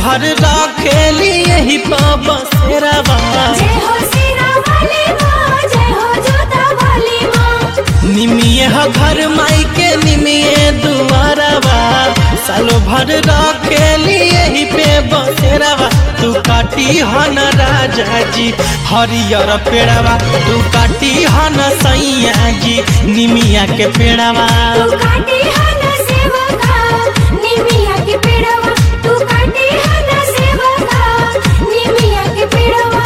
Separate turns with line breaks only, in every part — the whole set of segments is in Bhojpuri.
भर रखेली यही पर बसेरावा
जय हो सिरा वाली माँ जय हो जोता वाली माँ
निमिये ह घर माई के निमिये दुआरवा सालो भर रखेली यही पे बसेरावा तू काटी हन राजा जी हरियर पेड़वा तू काटी हन सैया जी निमिया के पेड़वा
तू काटी हन सेवका निमिया के पेड़वा तू काटी हन सेवका निमिया के पेड़वा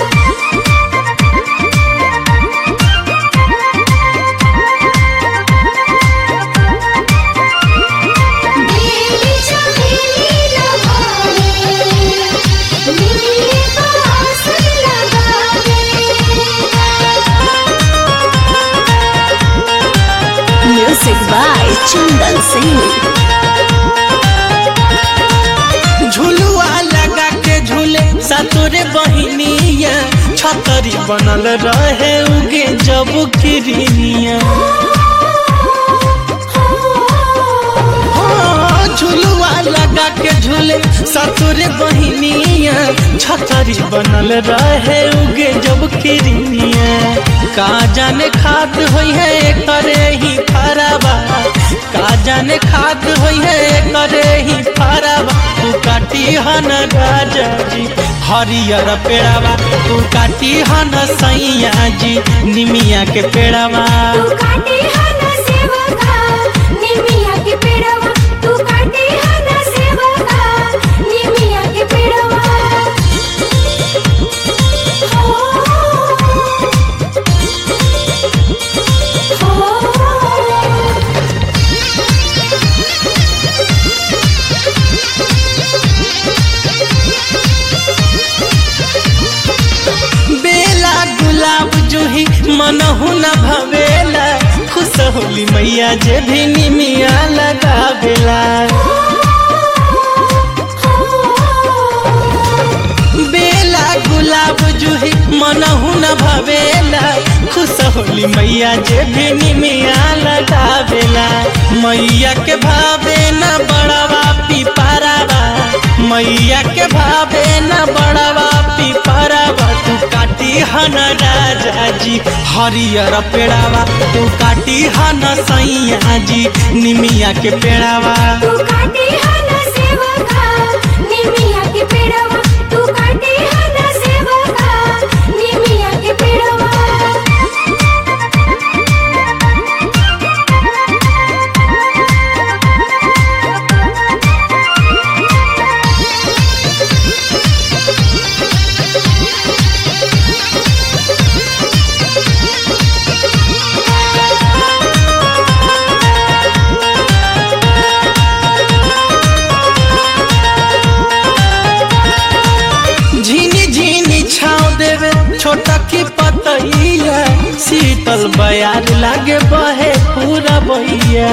बेली चमेली लगावे निमिये को आसन लगावे
Music by Chandan Singh.
झुलुआ लगा के झूले सतुरे बहिनिया छतरी बनल रहे उगे जब किरनिया हाँ, झुलुआ लगा के झूले सतुरे बहिनिया छतरी बनल रहे उगे जब किरनिया का जाने खाद होई है करे ही फराबा का जाने खाद होई है करे ही फराबा तू काटी हन राजा जी हरियर पेड़ावा तू काटी हन सैया जी निमिया के पेड़ावा
तू काटी हन सेवका निमिया के पेड़वा तू काटी हन सेवका निमिया के पेड़वा हो हो
बेला गुलाब जूही मनहु न भवेला खुश होली मैया जे भी निमिया लगावेला बेला गुलाब जूही मनहु न भवेला खुश होली मैया जे भी निमिया लगावेला मैया के भावे न बड़वा पिपरावा मैया के भावे न बड़वा पिपरावा तू काटी हन राजा जी हरियर पेड़ावा तू काटी हन सैया जी निमिया के पेड़ावा
तू काटी हन सेवका निमिया के पेड़वा तू काटी हन सेवका निमिया के पेड़वा
झीनी झीनी छाव देवे छोटा की पतैया शीतल बयार लागे बहे पूरा बहिया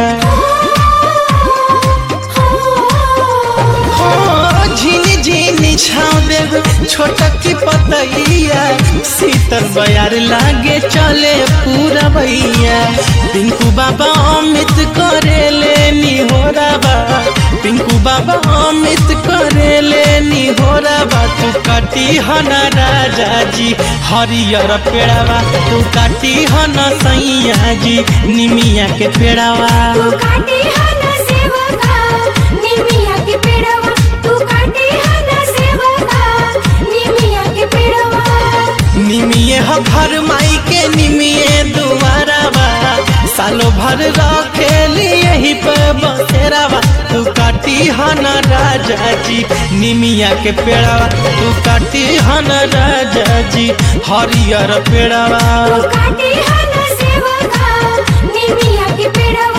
हो, झीनी झीनी छाव देवे छोटा की पतैया शीतल बयार लागे चले पूरा भैया पिंकू बाबा अमित करे लेनी हो बा पिंकू बाबा अमित करे लेनी हो बा तू काटी हन राजा जी हरियर पेड़ावा तू काटी हन सैया जी निमिया के पेड़ावा
तू काटी हन सेवका निमिया के पेड़वा तू काटी हन सेवका निमिया के पेड़वा
निमिये ह घर माई के निमिये दुआरावा सालो भर रखेली यही पे बसेरावा तू काटी हन राजा जी निमिया के पेड़ावा तू काटी हन राजा जी हरियर पेड़ावा
तू काटी हन सेवका निमिया के पेड़वा